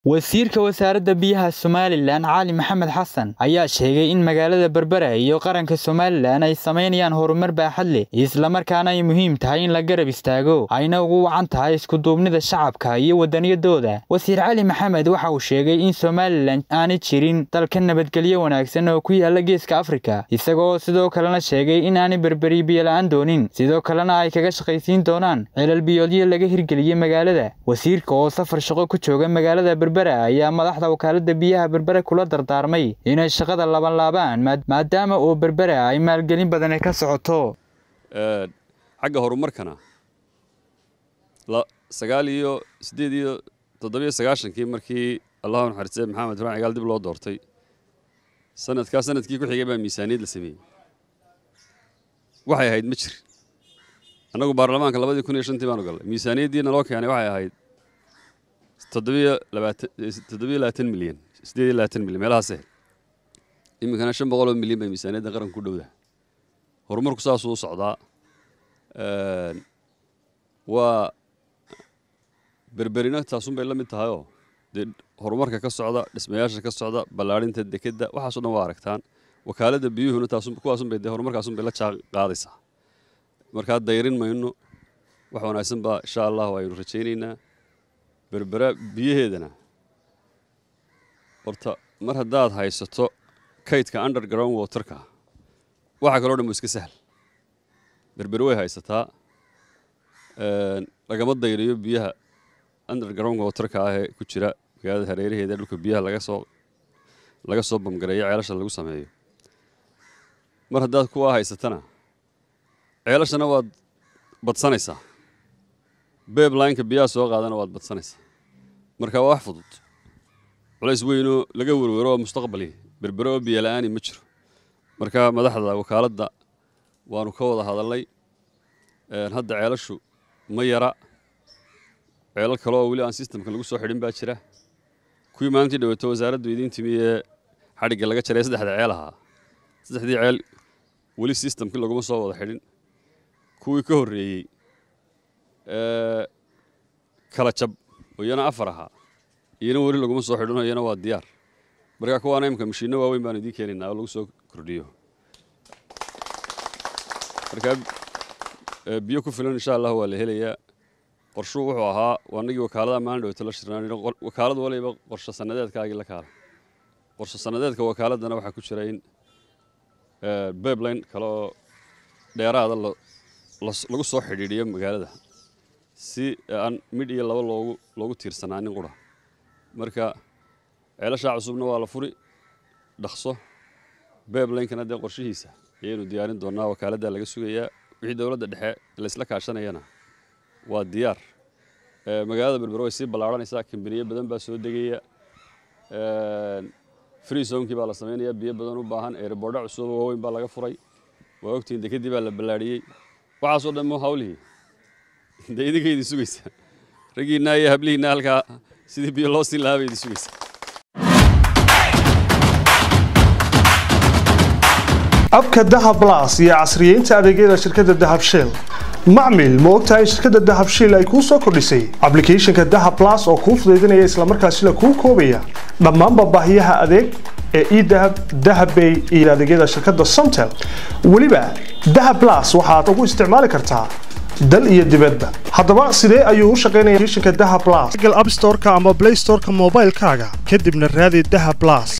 wasiirka wasaaradda biyaha somalilan cali maxamed xasan ayaa sheegay in magaalada berbera iyo qaranka somalilan ay samaynayaan horumar baaxad leh islamarkaana ay muhiim tahay in la garab istaago ayna ugu wacan tahay iskuduubnida shacabka iyo wadaniyadooda wasiir cali maxamed waxa uu sheegay in somalilan aanay jirin dalka nabadgelyo wanaagsan oo ku yaala geeska afrika isagoo sidoo kalena sheegay in aanay berberi biyola-aan doonin sidoo kalena ay kaga shaqaysiin doonaan celal biyoodyo laga hirgeliyey magaalada wasiirka oo safar shaqo ku jooga magaalada berbera ayaa madaxda wakaalada biyaha berbere kula dardaarmay inay shaqada labanlaabaan maadaama oo berbera ay maalgelin badani ka socoto xagga horumarkana sagaal iyo siddeed iyo toddobiyo sagaashankii markii allahu naxariistay maxamed ibrahim cigaal dib loo doortay sanadkaa sanadkii ku xigay baa miisaaniyad la sameeyey waxay ahayd ma jir annagu baarlamaanka labadii kun iyo shantii baanu gallay miisaaniyaddii naloo keenay waxay ahayd toddobiyo labaatan toddobiyo labaatan milyan siddeed iyo labaatan milyan meelahaas ahayd iminkana shan boqol oo milyan bay miisaaniyadda qaranka ku dhowdaha horumarku saasuu u socdaa waa berberina taasun bay la mid tahayoo dee horumarka ka socda dhismayaasha ka socda ballaadhinta dekedda waxaasoo dhan waa aragtaan wakaaladda biyuhuna taasun kuwaasun bay dee horumarkaasun bay la jaan qaadaysaa markaa dayrin mayno wax wanaagsan baa insha allahu aynu rajaynaynaa berbera biyaheedana horta mar haddaad haysato kaydka underground waterka waxa kaloo dhan bu iska sahl berbere way haysataa lagama dayriyo biyaha underground waterka ah ee ku jira magaalada hareeraheeda dhulka biyaha laga soo laga soo bamgareeyo ceelasha lagu sameeyo mar haddaad kuwaa haysatana ceelashana waad badsanaysaa beeblineka biyaha soo qaadana waad badsanaysaa marka waa wax fudud culays weynoo laga werwero oo mustaqbali berbere oo biyo la-aani ma jiro marka madaxda wakaaladda waanu ka wada hadalnay hadda ceelashu ma yara ceelal kale oo weli aan sistamka lagu soo xidhin baa jira kuwii maalintii dhaweeto wasaaraddu idiin timi ee xadhigga laga jaray saddexda ceel ahaa saddexdii ceel weli sistamkii laguma soo wada xidhin kuwii ka horreeyey kala jab oo iyana afar ahaa iyana weli laguma soo xidhino iyana waa diyaar markaa kuwaana imika mashiinno waaweyn baanu idiin keenaynaa oo lagu soo kordhiyo markaa biyo ku filan insha allah waa la helayaa qorshuu wuxuu ahaa anagii wakaaladaha maalin dhaweyto la shirnaan wakaalad waliba qorsho sannadeedkaagii la kaala qorsho sannadeedka wakaaladana waxaa ku jira in babline kale oo dheeraada lagu soo xidhiidhiyo magaalada si aan midh iyo laba loogu loogu tiirsanaanin qura marka ceelashaa cusubna waa la furi dhaqso bablinekana dee qorshihiisa ayaynu diyaarin doonaa wakaaladdaa laga sugayaa wixii dowladda dhexe laysla kaashanayana waa diyaar magaalada berbere way sii ballaadhanaysaa kambaniyo badan baa soo degaya free zonkii baa la samaynayaa biyo badan u baahan erebordha cusub waaweyn baa laga furay waa ogtihiin dekedii baa la ballaadhiyey waxaasoo dhan mu hawlihii dee idinka idin sugaysa raggiinna iyo hablihiinna halkaa sidii biyo loo siin lahaa bay idin sugaysa abka dahab las iyo casriyeynta adeegyada shirkadda dahab shell macmil ma ogtahay shirkadda dahab shell ay kuu soo kordhisay ablicathonka dahab las oo kuu fudaydinaya islamarkaasina kuu koobaya dhammaanba baahiyaha adeeg ee edahab dahabbay iyo adeegyada shirkadda somtel weliba dahab las waxaad ugu isticmaali kartaa dal iyo dibadba haddaba sidee ayuu u shaqaynaya shinka daha blas google app storeka ama play storeka moobaylkaaga kadibna raadi daha blas